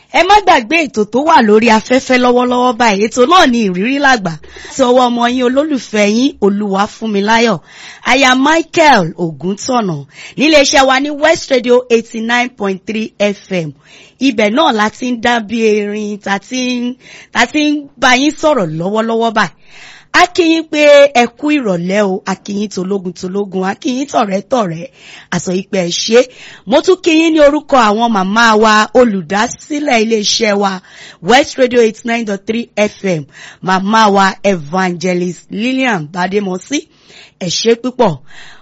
ẹ má gbàgbé ètò tó wà lórí afẹ́fẹ́ lọ́wọ́lọ́wọ́ báyìí ètò náà ní ìrírí làgbà tí ọwọ́ ọmọ yín olólùfẹ́ yín Olúwafúnmiláyọ̀ aya Michael Ògúntọ̀nà níléeṣẹ́ wa ní West Radio eighty nine point three FM ibẹ̀ náà la ti ń dá bí erin ta ti ń ta ti ń bá yín sọ̀rọ̀ lọ́wọ́lọ́wọ́ báyìí a kí yín pé ẹ kú ìrọ̀lẹ́ o a kí yín tológun tológun a kí yín tọ̀rẹ́ tọ̀rẹ́ àsọ ìpè ẹ̀ ṣe mo tún kí yín ní orúkọ àwọn màmá wa olùdásílẹ̀ iléeṣẹ́ wa West Radio eighty nine dot three FM màmá wa Evangelist Lillian Bademosi ẹ ṣé púpọ̀